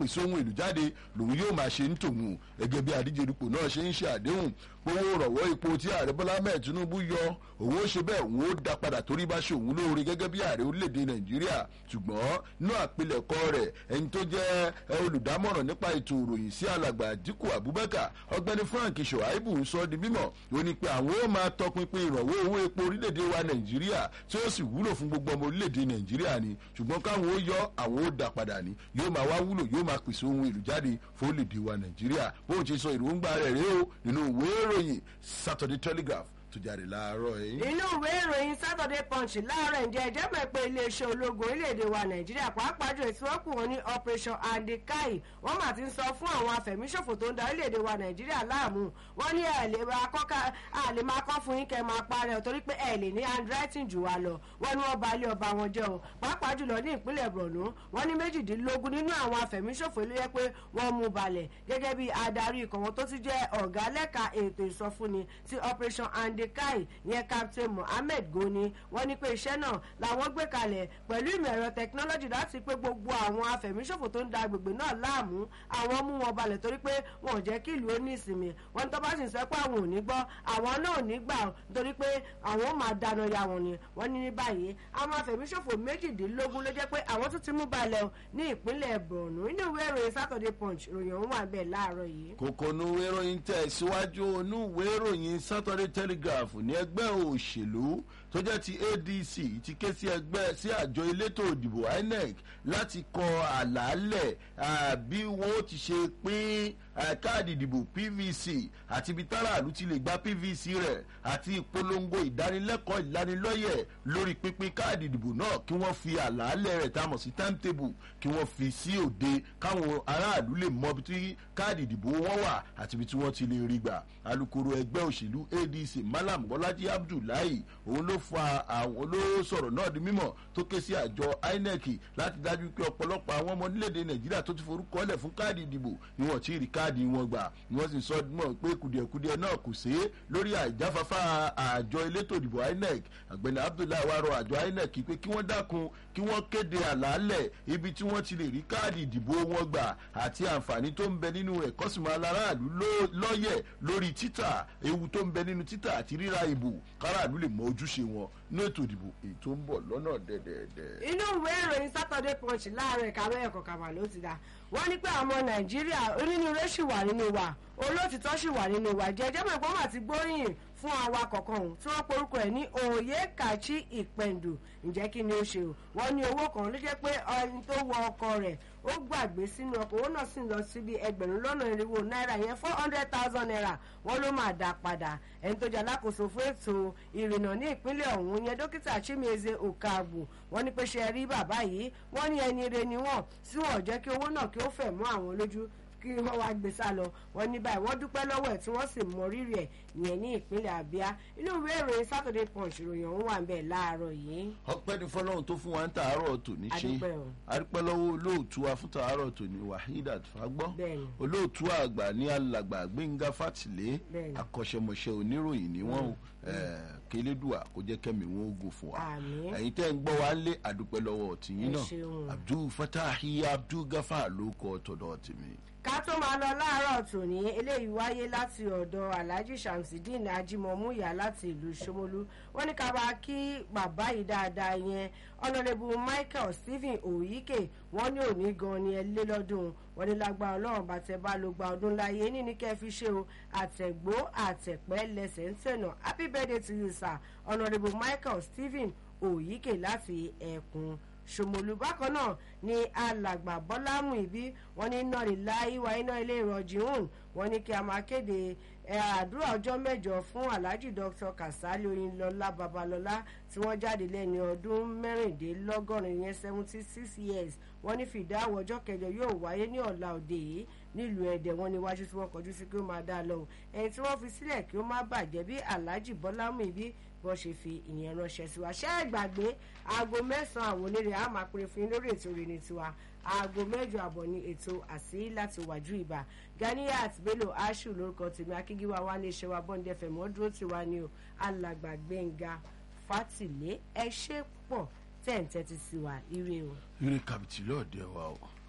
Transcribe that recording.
pèsè ohun èlò jáde lòun yóò máa ṣe ń tòun gẹ́gẹ́ bí àdíje dupò náà ṣe ń ṣe àdéhùn gbowó rọ̀wọ́ ipò tí ààrẹ bọ́lá ahmed tinubu yọ òun ó ṣe bẹ́ẹ̀ òun ó dá padà torí bá ṣe òun lóore gẹ́gẹ́ bí ààrẹ orílẹ̀-èdè nàìjíríà ṣùgbọ́n inú àpilẹ̀kọ rẹ̀ ẹni tó jẹ́ olùdámọ̀ràn nípa ètò ìròyìn sí alàgbà àdínkù abubakar ọgbẹ́ni frank shoaibu ń sọ di mímọ̀ ó ní pé àwọn ó máa tọpinpin ìrọ̀wọ́ owó epo orílẹ̀-èdè wa nàìjíríà tí ó sì wúlò fún gbogbo ọmọ orílẹ̀-èdè nàìjíríà ni ṣùgbọ́n káwọn ó yọ àwọn ó dà padà ni yóò máa wá wúlò yóò máa pèsè ohun èlò jáde fún orílẹ̀-èdè wa nàìjíríà bóun ti sọ èròǹgbà rẹ̀ rèé o nínú ìwé ìròyìn saturday telegraph tó jáde láàárọ̀ yìí. inú ìwé ìròyìn saturday punch láàárọ̀ ǹjẹ́ ẹjẹ́ mọ̀ pé iléeṣẹ́ ológun orílẹ̀-èdè wa nàìjíríà pàápàá jù ètò ọkùn wọn ní operation andikai wọ́n mà ti ń sọ fún àwọn afẹ̀míṣòfò tó ń da orílẹ̀-èdè wa nàìjíríà láàmú wọ́n ní ẹ̀ lè máa kọ́ ká à lè máa kọ́ fún yín kẹ́ máa parẹ́ torí pé ẹ̀ lè ní handwriting jù wá lọ wọ́n ní wọ́n ba ilé ọba wọn jẹ́ o pàápàá jùlọ ní ìpínlẹ̀ borno wọ́n ní méjìdínlógún nínú àwọn afẹ̀míṣòfò ló yẹ pé wọ́n mú balẹ̀ gẹ́gẹ́ bí adarí ikọ̀ wọn tó ti jẹ́ ọ̀gá lẹ́ka ètò ìsọfúnni ti operation andikai yẹn captain mohammed goni wọ́n ní pé iṣẹ́ náà làwọn gbé kalẹ̀ pẹ̀lú ìmọ̀ ẹ̀rọ tẹkinọ́lọ́jì láti pé gbogbo àwọn afẹ̀míṣòfò tó ń da agbègbè náà láàmú àwọn mú wọn balẹ̀ torí pé wọn ò jẹ́ kí ìlú ó ní ìsinmi wọn tó bá sì ń sọ pé àwọn ò ní gbọ́ àwọn náà ò ní gbà torí pé àwọn ò máa dáná ya wọn ni wọ́n ní ní báyìí àwọn afẹ̀míṣòfò méjìdínlógún ló jẹ́ pé àwọn tún ti mú balẹ̀ ní ìpínlẹ̀ borno inú ìwé ìròyìn saturday punch ìròyìn òun wà bẹ́ẹ̀ láàárọ̀ yìí. kòkó nu ìwé ìròyìn tẹ̀ síwájú nu ìwé ìròyìn saturday telegraph ní ẹgbẹ́ òṣèlú tó jẹ́ ti adc ti ké sí ẹgbẹ́ sí àjọ elétò òdìbò inec láti kọ àlàálẹ̀ bí wọ́n ti ṣe pín káàdì ìdìbò pvc àti ibi táràlú ti lè gba pvc rẹ̀ àti ìpolongo ìdánilẹ́kọ̀ọ́ ìlanilọ́yẹ̀ lórí pínpín káàdì ìdìbò náà kí wọ́n fi àlàálẹ̀ rẹ̀ tá a mọ̀ sí timetable kí wọ́n fi sí òde káwọn aráàlú lè mọ ibi tí káàdì ìdìbò wọn wà àti ibi tí wọ́n ti lè rí gbà alūkkóró ẹgbẹ́ òṣèlú adc malam bọ́lájí abdullahi òun ló fa àwọn ló sọ̀rọ̀ náà di mímọ̀ tó ké sí àjọ inec láti dájú pé ọ̀pọ̀lọpọ̀ àwọn ọmọ orílẹ̀-èdè nàìjíríà tó ti forúkọ lẹ̀ fún káàdì ìdìbò ni wọ́n ti rí káàdì wọn gbà ni wọ́n sì sọ mọ̀ pé kùdìẹ̀kudiẹ náà kò sí lórí àìjáfáfá àjọ elétò ìdìbò inec àgbẹ̀ni abdullahi wa rọ àjọ inec pé kí wọ́n dákun kí wọ́n kéde àlàálẹ̀ ibi tí wọ́n ti lè rí káàdì ìdìbò wọn gbà àti àǹfààní tó ń bẹ nínú ẹ̀kọ́ sì máa láráàlú lọ́yẹ̀ lórí títà ewu tó ń bẹ nínú títà àti ríra ìbò káràlú lè mọ ojúṣe wọn ní ètò ìdìbò èyí tó ń bọ̀ lọ́nà dẹ̀dẹ̀dẹ̀. inú ìwé ìròyìn saturday punch láàárọ̀ ìkàwé ẹ̀kọ́ kàmá ló ti dá wọ́n ní pé àwọn nàìjíríà onínúure ṣì wà nínú wa olóòtítọ́ ṣì wà nínú wa jẹjẹ́ mọ̀ ìpọ́nmọ̀ àti gbóríyìn fún awakọ̀ kan ọ̀hún tí wọ́n porúkọ ẹ̀ ní òye kàchi ìpẹ̀ndù ǹjẹ́ kí ni ó ṣe o wọ́n ní owó kan ló jẹ́ pé ẹni tó wọ ọkọ̀ rẹ̀ ó gbàgbé sínú ọkọ̀ owó náà sì ń lọ síbi ẹgbẹ̀rún lọ́nà irinwó náírà yẹn four hundred thousand naira wọ́n ló máa dá padà ẹni tó jẹ́ alákòóso fún ètò ìrìnnà ní ìpínlẹ̀ ọ̀hún yẹn dókítà chimezie okagbù wọ́n ní pé ṣe rí bàbá yìí wọ́n ní ẹni re ni wọ́n tí wọ́n jẹ́ kí owó náà kí ó fẹ̀ mọ́ àwọn lójú kí wọ́n wá gbé sá lọ wọ́n ní báyìí wọ́n dúpẹ́ lọ́wọ́ ẹ̀ tí wọ́n sì mọ rírì ẹ̀ yẹn ní ìpínlẹ̀ abia inú ìwé ìròyìn saturday punch ìròyìn ọ̀hún wà ń bẹ̀ láàárọ̀ yìí. ọpẹ́ ní fọlọ́run tó fún wa ń tàárọ̀ tòní ṣe adúpẹ́ lọ́wọ́ olóòtú wa fún tàárọ̀ tòní wahidat fagbọ́ olóòtú àgbà ní alàgbà gbẹ̀ngà fàtìlẹ́ akọ́ṣẹ́mọṣẹ́ oníròyìn ni wọ́n kélédùà kó jẹ́ kẹ́mi wọn ogun fún wa ẹ̀yin tẹ́ ń gbọ́ wa lé àdúpẹ́ lọ́wọ́ tìyín náà abdul fatahi abdul gafa ló kọ́ tọ̀dọ̀ tèmi ká tó máa lọ láàárọ̀ tòní eléyìí wáyé láti ọ̀dọ̀ alhaji shamsideen ajimomuya láti ìlú somolu wọ́n ní ká bá kí bàbá yìí dáadáa yẹn ọ̀nàdẹ́bù michael stephen oyike wọ́n ní òní gan ni ẹ lé lọ́dún wọ́n ní lágbára ọlọ́run bá tẹ bá ló gba ọdún láyé ní ní kẹ́ fi ṣe o àtẹ̀gbó àtẹ̀pẹ́ lẹ́sẹ̀ ń tẹ̀nà happy birthday to you sir ọ̀nàdẹ́bù michael stephen oyike láti ẹ̀kún ṣòmòlù bákan náà ni alàgbà bọ́lámù ìbí wọn ní iná lílá ìwà iná ilé ìrọ̀jì hùn wọn ní kí a máa kéde àdúrà ọjọ́ mẹ́jọ fún alhaji dr kasali oyinlọlá babalọlá tí wọ́n jáde lẹ́ni ọdún mẹ́rìndínlọ́gọ́rin yẹn seventy six years wọ́n ní fìdáwọ̀ ọjọ́ kẹjọ yóò wáyé ní ọ̀la òde yìí nílùú ẹ̀dẹ̀ wọn níwájú tí wọ́n kọjú sí kí ó máa dá a lọ ẹni tí wọ́n fi sílẹ̀ kí ó má bàjẹ́ bí alhaji bọ́lámù ìbí bọ́ ṣe fi ìyẹn ránṣẹ́ sí wa ṣé ẹ gbàgbé aago mẹ́sàn-án àwọn onírè á máa pèrè fún yín lórí ètò ìrìn tiwa aago mẹ́jọ àbọ̀ ní ètò àsí láti wájú ìbà ganiyat bello ashu lórúkọ tèmi akíngíwá wa ní iṣẹ́ wa bọ́ndẹ̀ fẹ̀ mọ́ dúró tiwa ní o alàgbà gbẹ̀ngà fátìlé ẹ ṣe pọ̀ tẹ̀ ń tẹ́tí sí wa ire o. ire kàbìtì lọ́ọ̀dẹ̀ wa o.